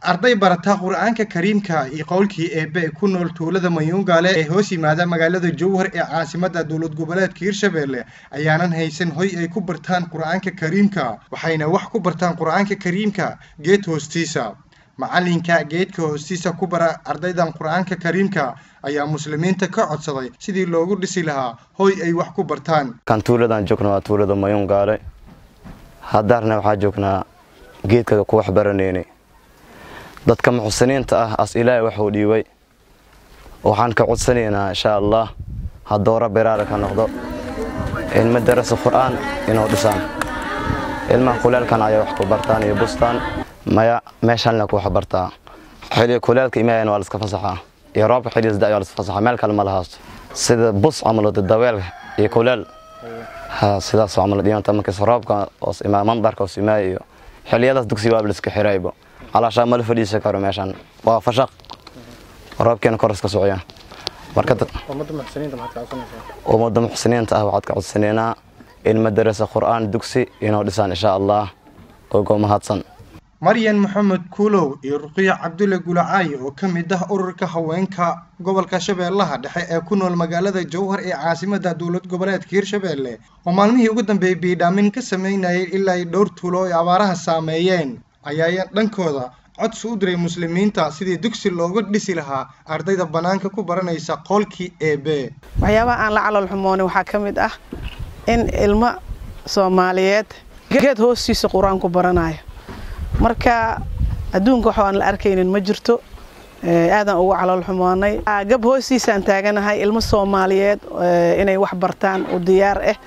arday barata qur-aanka kariimka iyo qowlkii eebe ee ku nool tuulada mayuungaale ee hoos yimaada magaalada jowhar ee caasimada dowlad goboleedka hirshabelle ayaanan haysan hoy ay ku bartaan qur-aanka kariimka waxayna wax ku bartaan qur-aanka kariimka geed hoostiisa macalinka geedka hoostiisa ku bara ardaydan qur-aanka kariimka ayaa muslimiinta ka codsaday sidii loogu dhisi lahaa hoy ay wax ku bartaan kan tuuladan joogna waa tuulada mayuungaale haddaarna waxaa joognaa geedka ku waxbaranayna dadka muxsiniinta ah as ilaahay waxuu dhiibay waxaan ka codsanaynaa insha allah haddoora beraara ka noqdo ilmo darasa qur'aan inuu dhisaan ilmaha kuleelkan ayay wax ku bartaan iyo bustaan maya meeshanna ku wax bartaa xilliga kuleelka imaayana waa laska fasaxaa iyo roobka xilligiis da waa laska fasaxaa meel kale ma lahaasto sida bus camal daweelka iyo kuleel ha sidaas camal dhiyanta markiis roobka oos imaa mandarka oos imaaya iyo xilliyadaas dugsiga waa liska xiraybo calaashaa mala fadhiisan karo meeshan waa fashaq roobkeena kor iska socya marka ummadda muxsiniinta ah waxaad ka codsanaynaa ilma darasa qur'aan dugsi inuu dhisaan insha allah ogo mahadsan maryan maxamed kuulow iyo ruqiya cabdulle gulacaay oo ka mid ah ururka haweenka gobolka shabeellaha dhexe ee ku nool magaalada jowhar ee caasimada dowlad goboleedka hirshabelle oo maalmihii ugu dambeeyey biidhaamin ka sameynayay ilaa ay dhowr tuulo ay abaaraha saameeyeen ayaa dhankooda codsi u diray muslimiinta sidii dugsi looga dhisi lahaa ardayda bannaanka ku baranaysa qoolkii eebe waxyaabaha aan la calol xumoonay waxaa ka mid ah in ilmo soomaaliyeed geed hoostiisa qur-aanku baranayo marka adduunka wax aan la arkaynin ma jirto aadaan ugu calool xumoonay gab hoostiisaan taaganahay ilmo soomaaliyeed inay wax bartaan u diyaar ah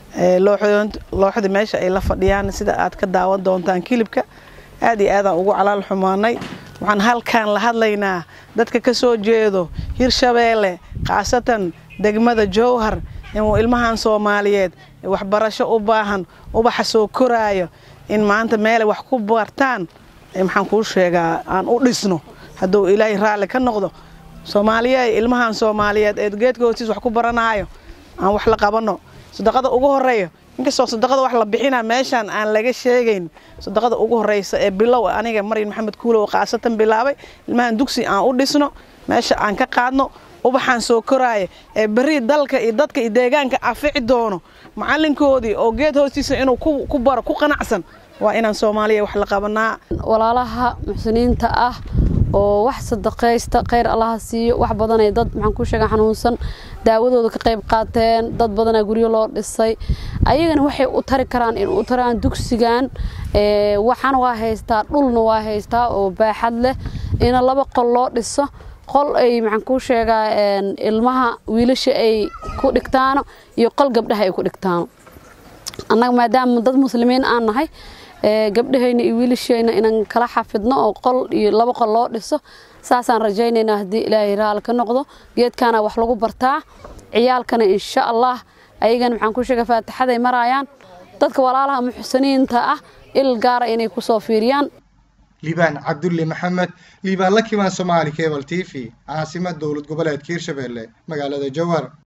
looxda meesha ay la fadhiyaan sida aad ka daawan doontaan kilibka aad iyo aadaan ugu calool xumoonay waxaan halkaan la hadlaynaa dadka ka soo jeedo hirshabeelle khaasatan degmada jowhar inuu ilmahan soomaaliyeed waxbarasho u baahan ubaxa soo koraayo in maanta meelay wax ku bartaan maxaan kuu sheegaa aan u dhisno hadduu ilaahay raalli ka noqdo soomaaliya ilmahan soomaaliyeed ee geedka hoostiis wax ku baranaayo aan wax la qabanno sadaqada ugu horeeya inkastoo sadaqada wax la bixina meeshaan aan laga sheegayn sadaqada ugu horeysa ee bilow aniga maryan maxamed kuulow khaasatan bilaabay ilmahan dugsi aan u dhisno meesha aan ka qaadno ubaxaan soo koraaya ee berri dalka iyo dadka iyo deegaanka afici doono macalinkoodii oo geed hoostiisa inuu ku baro ku qanacsan waa inaan soomaaliya wax la qabanaa walaalaha muxsiniinta ah oo wax sadaqaysta khayr allaha siiyo wax badanay dad maxaan ku sheega xanuunsan daawadooda ka qayb qaateen dad badanaa guryo loo dhisay ayagana waxay u tari karaan in u taraan dugsigan waxaana waa haystaa dhulna waa haystaa oo baaxad leh ina laba qol loo dhiso qol ay maxaan kuu sheegaa ilmaha wiilasha ay ku dhigtaano iyo qol gabdhaha ay ku dhigtaano annaga maadaama dad muslimiin aan nahay gabdhahayna iyo wiilashayna inaan kala xafidno oo qol iyo laba qol loo dhiso saasaan rajaynaynaa haddii ilaahay raali ka noqdo geedkaana wax lagu bartaa ciyaalkana insha allah ayagana maxaan ku sheega faatixaday maraayaan dadka walaalaha muxsiniinta ah il gaara inay ku soo fiiriyaan liibaan cabdulle maxamed liibaan la kimaan soomaali cebal t v caasimad dowlad goboleedka hirshabelle magaalada jowhar